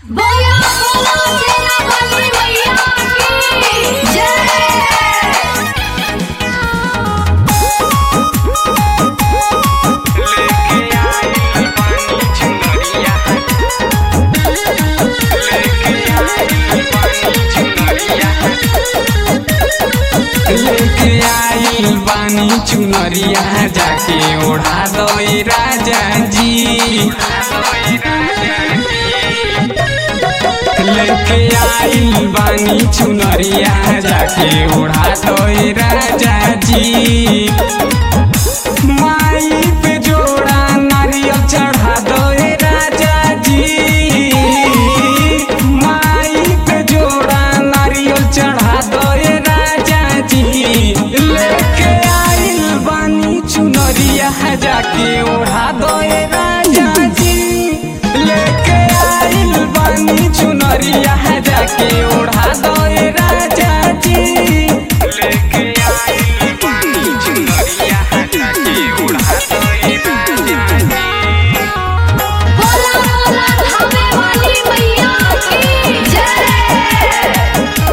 बोलो बोलो शेरा वाली मैया की जय लेके आई बानी चुनरिया जाके ओढ़ा दई राजा जी लेके आई बानी चुनरिया जाके ओढ़ा दई राजा जी माई पे जोड़ा नारियल चढ़ा दई राजा जी माई पे जोड़ा नारियल चढ़ा दई राजा जी लेके आइल बानी चुनरिया जाके ओढ़ा दई राजा जी लेके आइल बानी चुनरिया जाके ओढ़ा दई राजा जी लेके आइल बानी चुनरिया जाके ओढ़ा दई राजा जी बोलो बोलो धामे वाली मैया की जय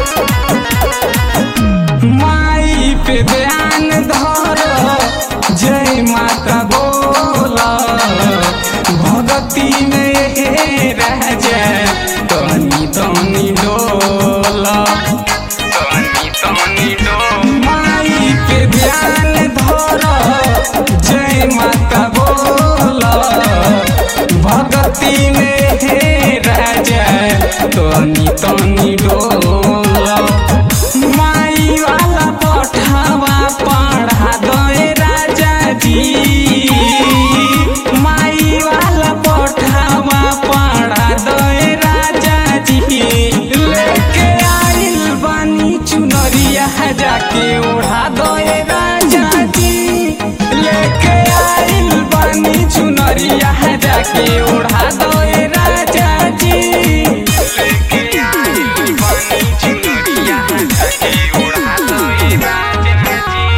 माई पे ध्यान धर जय माता बोल भगती में हे राजा तनी तनी डोल तनी तनी डोल माई पे ध्यान धर जय माता बोल भगती में हे राजा तनी तनी डोल माई वाला पठावा पढ़ा दे राजा जी माई वाला पठावा पढ़ा दे राजा जी लेके आइल बानी चुनरिया जाके ओढ़ा दे राजा जी लेके आइल बानी चुनरिया जाके ओढ़ा दे राजा जी लेके आइल बानी चुनरिया जाके ओढ़ा दे राजा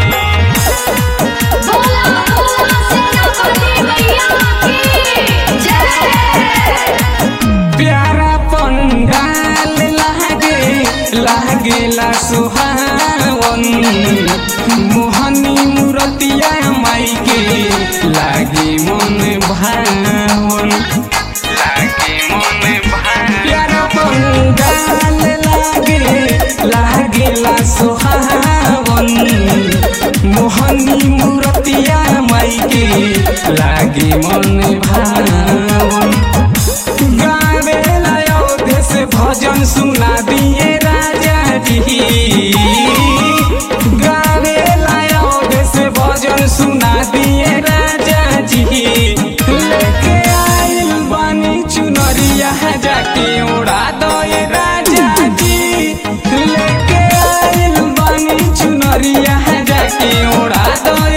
जी बोलो बोलो शेरा वाली मैया की जय प्यारा पंडाल लागे लागेला सुहावन मोहनी मूर्तिया माई के लागे मन भावन लागे मन भावन प्यारा पंडाल लागे लागेला सुहावन मोहनी मूर्तिया माई के लागे मन भावन गावे अयोध्या से भजन सुना दिए राजा जी गावे अयोध्या से भजन सुना दिए राजा जी लेके आइल बानी चुनरिया जाके उड़ा दे राजा जी लेके आइल बानी चुनरिया जाके उड़ा दे